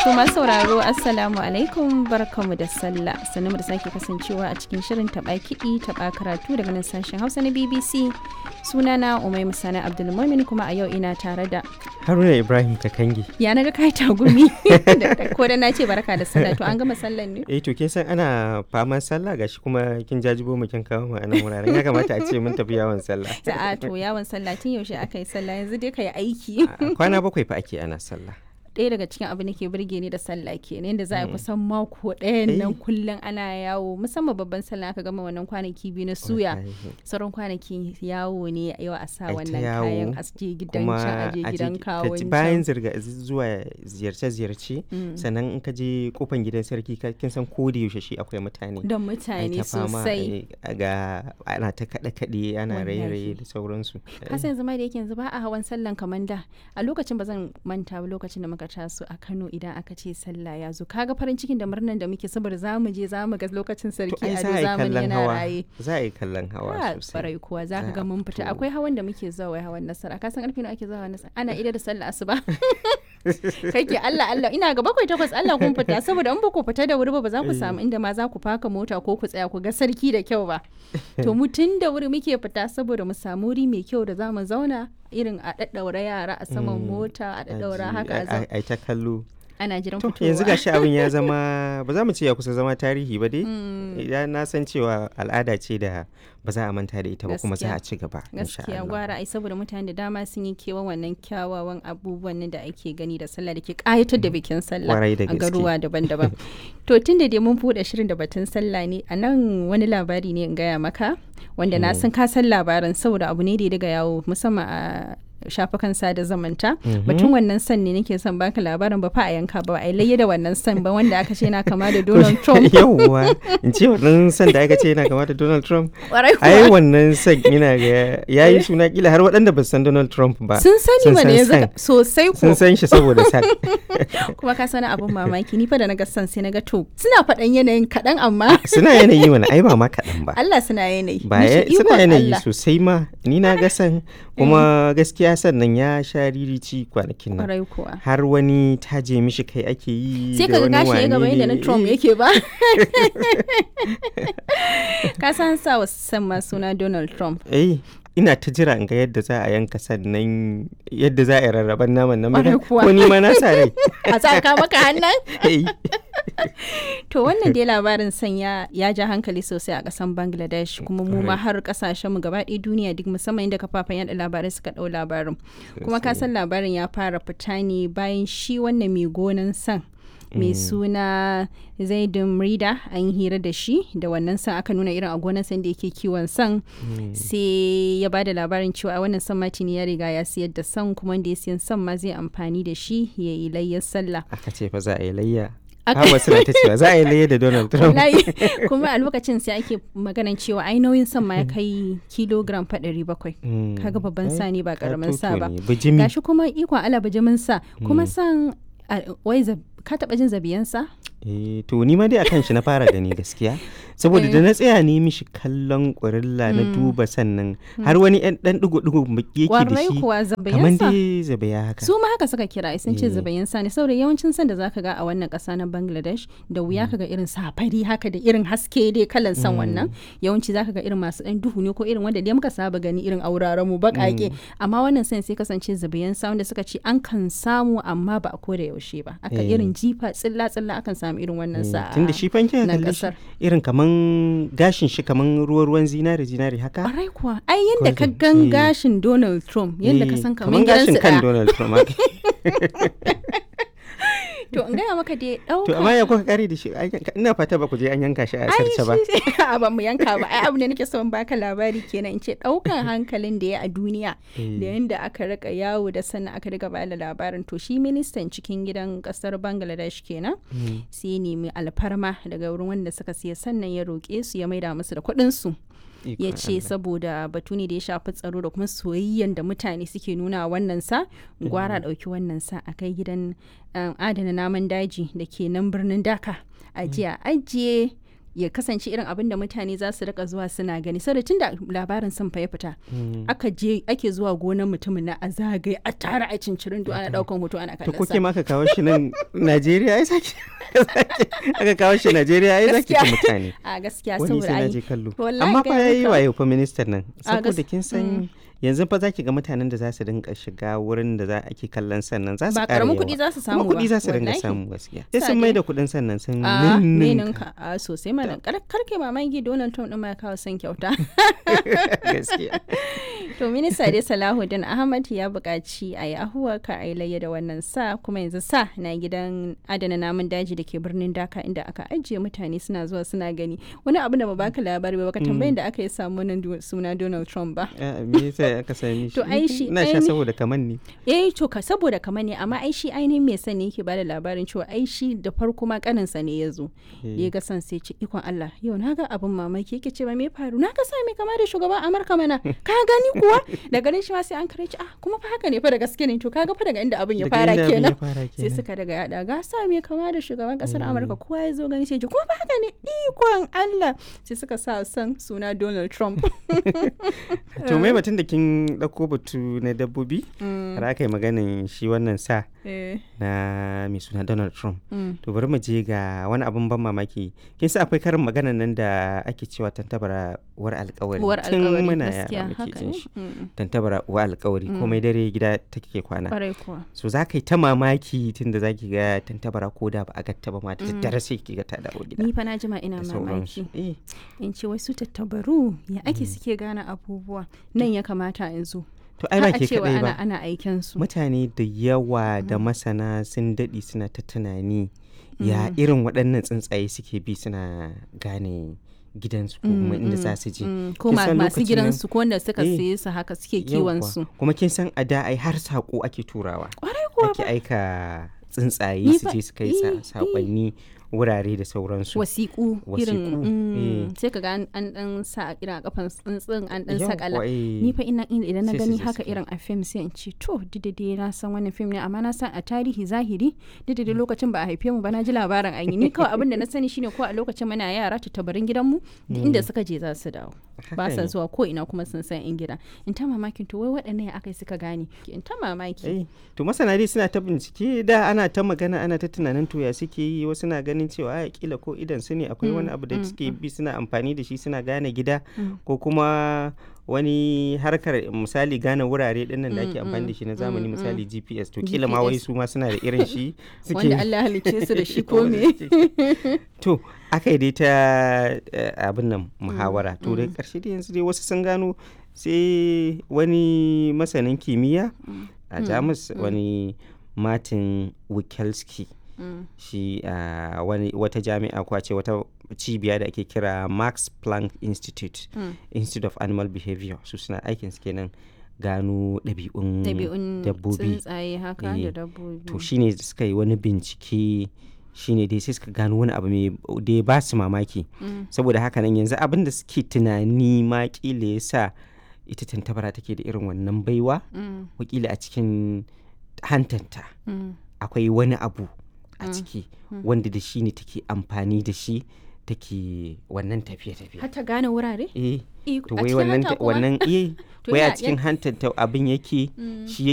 To masu sauraro Assalamu alaikum barkamu da sallah sannan da sake kasancewa a cikin shirin taɓa kiɗi taɓa karatu daga nan sashen Hausa na BBC sunana Umai Musana Abdulmumin kuma a yau ina tare da Haruna Ibrahim Kakangi. ya naga kai tagumi ko da na ce barka da sallah to an gama sallan ne Eh to kin san ana faman sallah gashi kuma kin jajibo mu kin kawo mu a nan wuraren ya kamata a ce mun tafi yawon sallah. a to yawon sallah tun yaushe aka yi sallah yanzu dai ka yi aiki Kwana bakwai fa ake ana sallah. ɗaya daga cikin abin da ke burge ni da sallah kenan yadda za a yi kusan mako ɗayan nan Eh. kullum ana yawo musamman babban sallah aka gama wannan kwanaki biyu na suya Wallahi. sauran kwanaki yawo ne yau a sa Ai ta wannan yawo, kayan aje gidan Kuma can aje a je gidan ki- kawon ka ci- can. bayan zirga zuwa ziyarce-ziyarce Mm. sannan in ka je kofan gidan sarki ka- kin san ko da yaushe shi akwai mutane. don Ai mutane ta fama, sosai ai, ga ana ta kaɗe-kaɗe ana Wallahi. raye-raye da sauransu. kasa yanzu ma da yake yanzu ba a hawan sallan kamar da a lokacin ba zan manta ba lokacin da muka taso a Kano idan aka ce sallah ya zo kaga farin cikin da murnan da muke saboda za mu je za mu ga lokacin To sarki ai a za a yi zamani kallon yana hawa. raye Za a yi kallon hawa Ah, sosai. barai kuwa za ka Za ga a mun fita fito. akwai hawan da muke zuwa wai hawan nasara ka san karfe nawa ake zuwa hawan nasara ana ida da sallah asuba kake Allah Allah ina ga bakwai takwas Allah kun fita saboda in ba ku fita da wuri ba ba za ku samu inda ma za ku faka mota ko ku tsaya ku ga sarki da kyau ba to mu tun da wuri muke fita saboda mu samu wuri mai kyau da za mu zauna irin a daddaura yara a saman Mm, mota a daddaura Aji- haka a ai- zau- ai ta kallo. ana jiran To fitowa yanzu gashi abin ya zama ba za mu ce ya kusa zama tarihi ba dai. Idan na san cewa al'ada ce da ba za a manta da ita ba kuma za Gaskiya. a ci gaba. insha gaskiya Allah. gwara ai saboda mutane da dama sun yi kewan wannan kyawawan abubuwan nan da ake gani da sallah da ke kayatar da bikin sallah Kwarai da a gaske. garuwa daban-daban to tun da dai mun buɗe shirin da batun sallah ne a nan wani labari ne in gaya maka wanda na san ka san labarin saboda abu ne da ya daga yawo musamman a shafukan sada zamanta batun wannan san ne nake son baka labarin ba fa a yanka ba a layya da wannan san ba wanda aka ce yana kama da Donald Trump Yawwa, in ce wannan san da aka ce yana kama da Donald Trump. Kwarai Ai kuwa. wannan san yana ga ya yi suna kila har waɗanda ba su san Donald Trump ba. sun sani sun mana san yanzu san. ka- sosai ko Sun san shi saboda san. kuma ka sani abin mamaki ni fa da na ga san sai na ga to suna faɗan yanayin kaɗan amma Suna yanayi mana ai ba ma kaɗan ba. Allah suna yanayi ba Mishi ya- ikon suna yanayi Allah. sosai ma ni na ga san kuma gaskiya sannan ya sha ririci kwanakin nan kwarai kuwa har wani taje mishi kai ake yi sai da ka ga wani gashi ya gaba wane yadda na ne. Trump Eh, yake ba ka san sa wa san ma suna Donald Trump eh ina ta jira in ga yadda za a yanka sannan yadda za a yi rarraban naman nan Ƙwarai ba kuwa. ko ni ma na sa rai a sa ka maka hannun Eh, to wannan dai labarin san ya ya ja hankali sosai a kasan Bangladesh kuma mu ma har kasashen mu gaba ɗaya duniya duk musamman inda kafafen yada labarai suka ɗau labarin kuma ka san labarin ya fara fita ne bayan shi wannan mai gonan san mai suna zaidun rida an yi hira da shi da wannan san aka nuna irin a gonan san da yake kiwon san sai ya ba da labarin cewa wannan san matini ya riga ya siyar da san kuma wanda ya siyan san ma zai amfani da shi ya yi layyar sallah aka ce fa za a yi layya Aka- har wasu na ta cewa za a yi layya da Donald Trump wallahi kuma a lokacin sai ake maganan cewa ai nauyin san ma ya kai kilogram fa ɗari bakwai Mm. kaga babban sa ne ba karamin sa ba Katoto ne, bijimi gashi kuma ikon ala bijimin sa kuma san a- wai zab- ka taɓa jin zabiyan sa Eh, to ni ma dai akan shi na fara gani gaskiya saboda da na tsaya ne mishi kallon ƙurilla na duba sannan har wani ɗan ɗan ɗigo-ɗigo yake da kwarai shi kuwa kamar zabiyan sa dai zabaya haka su ma haka suka kira sun ce Eh. zabayin sa ne saboda yawancin san da zaka ga a wannan ƙasa na Bangladesh da wuya kaga irin safari haka da irin haske dai kalan san wannan yawanci zaka ga irin masu ɗan duhu ne ko irin wanda dai muka saba gani irin auraren mu baƙaƙe amma wannan san sai kasance zabayin sa wanda suka ce an kan samu amma ba a koda yaushe ba aka Eh. irin jifa tsilla tsilla akan samu irin wannan sa tunda shi fanke nan kalle shi ƙasar. irin kaman gashin shi kaman ruwa-ruwan zinare zinare haka Ƙwarai kuwa ai yanda ka Golden, gan eh. gashin Donald Trump yanda ka Eh, san kaman kaman gashin gidansu kan ɗaya Donald Trump haka. to in gaya maka dai to ɗauka amma ya kuka kare da shi Ai, ina fata ba ku je an yanka shi a sarce ba a ba mu yanka ba ai abu ne nake son baka labari kenan in ce daukan hankalin da ya a duniya da yanda aka rika yawo da sannan aka riga bada labarin to shi ministan cikin gidan kasar Bangladesh kenan sai ya nemi alfarma daga wurin wanda suka siya sannan ya roƙe su ya maida musu da kuɗin su ya Ikon ce Allah. saboda batu ne da ya shafi tsaro da kuma soyayyen da mutane suke nuna wa wannan sa gwara ɗauki wannan sa a kai gidan um, adana naman daji da ke nan birnin daka a jiya ajiye ya kasance irin abin da mutane za su rika zuwa suna gani saboda tun da labarin sun fa ya fita aka je ake zuwa gonar mutumin na a zagaye a tara a cincirin ana daukan hoto ana to kallon ko sa ke ma aka kawo shi nan Najeriya ai saki aka kawo shi Najeriya ai zaki ta Gaskiya. mutane a gaskiya wani saboda sai na ai je kallo wallahi amma fa gaya yayi maka. wayo fa ministan nan A saboda gas- kin san yanzu fa zaki ga mutanen da za su dinga shiga wurin da za ake kallon sannan za su ba ƙara karamin yawa. kuɗi za su samu kuma kuɗi ba, za su dinga wallahi. samu gaskiya sai Sa sun dai. mai da kuɗin sannan sun a ninninka ninka a sosai mana kar karke mamaki Donald Trump din ma ya kawo son kyauta gaskiya to minista dai Salahuddin Ahmad ya buƙaci a yi ahuwa ka a yi layya da wannan sa kuma yanzu sa na gidan adana namun daji da ke birnin Dhaka inda aka ajiye mutane suna zuwa suna gani wani abu da ba baka labari ba baka tambayin da aka yi samu wannan du- suna Donald Trump ba Ah, me yasa aka sami shi To, ai shi- ina sha ai ni- saboda kaman ne eh to ka saboda kamar ne amma ai shi ainihin mai sani yake bada labarin cewa ai shi da farko ma kaninsa ne ya zo da ya ga san sai ce ikon Allah yau na ga abin mamaki yake ce ba me faru na ga sa mai kama da shugaban Amurka mana ka gani kuwa da ganin shi ma sai an kare shi ah kuma fa haka ne fa da gaske ne to kaga fa daga inda abin ya Daga fara inda abin ya kenan fara sai kenan. suka daga yada ga sa mai kama da shugaban kasar Amurka kowa ya zo gani sai ji kuma fa haka ne ikon Allah sai suka sa son suna Donald Trump to mai batun da kin ɗauko batu na dabbobi har aka yi maganin shi wannan sa eh na mai suna Donald Trump mm. to bari mu je ga wani abun ban mamaki kin sa akwai karin maganan nan da ake cewa tantabara uwar alkawari uwar tun alkawari muna gaskiya yara muke haka jin ne shi Mm. tantabara uwar alkawari komai dare gida take kwana kwarai kuwa so za ka yi ta mamaki tun da za ki ga tantabara ko da ba a gatta ba ma da daddare sai ki ga ta dawo gida ni fa na jima ina da mamaki sauransu eh in ce wasu tattabaru ya ake suke gane abubuwa nan ya kamata in zo to ai Har ba a ke cewa kadai ana ba ana aiken su mutane da yawa da masana sun daɗe suna ta tunani ya irin waɗannan tsuntsaye suke bi suna gane gidansu ko kuma inda za su je Mm, ko Kin ma- san masu lokacin gidansu ko wanda suka Eh, siye su haka suke Yawwa. kiwon su kuma kin san a da ai har saƙo ake turawa kwarai kuwa ake aika tsuntsaye Ni su fa- je su kai sa- eh, saƙonni wurare da sauransu wasiƙu irin Wasiƙu, mm, eh. sai ka ga an an dan sa irin a kafan tsuntsun an dan Yawwa, sakala eh. ni fa ina ina- idan na Sai su gani je haka su kai. irin a fim sai in ce to didade na san wannan fim ne amma na san a tarihi zahiri didade lokacin ba a haife mu ba na ji labarin an yi ni kawai abin da na sani shine ko a lokacin muna yara tattabarin gidanmu duk inda suka je za su dawo ba Haka sa ne. zuwa ko ina kuma sun san in gida in ta mamakin to wai waɗannan ya aka yi suka gane in ta mamaki Eh, to masana dai suna ta bincike da ana ta magana ana ta tunanin to ya suke yi wasu na ganin cewa a kila ko idan su ne akwai wani abu da suke bi suna amfani da shi suna gane gida ko kuma wani harkar misali gane wurare dinnan da ake amfani da shi na zamani misali GPS to kila ma wai GPS. su ma suna da irin shi suke wanda Allah ya halicce su da shi ko me to aka yi dai ta eh, abin nan muhawara to da karshe da yanzu dai wasu sun gano sai wani masanin kimiyya a jamus wani martin wikelski Mm. shi a wani wata jami'a ko a ce wata cibiya da ake kira max planck institute Mm. institute of animal behavior su suna aikin su kenan gano ɗabi'un ɗabi'un dabbobi tsuntsaye haka Eh, da dabbobi to shine da suka yi wani bincike shine dai sai suka gano wani abu mai da ya ba su mamaki Mm. saboda haka nan yanzu abin da suke tunani ma kila ya sa ita tantabara take da irin wannan baiwa Mm. wakila a cikin hantanta Mm. akwai wani abu a ciki wanda da shi ne take amfani da shi take wannan tafiye-tafiye har ta gane wurare eh Eh, to a wai cikin wannan hanta kuma? wannan eh To wai a yana- cikin hantanta abin yake shi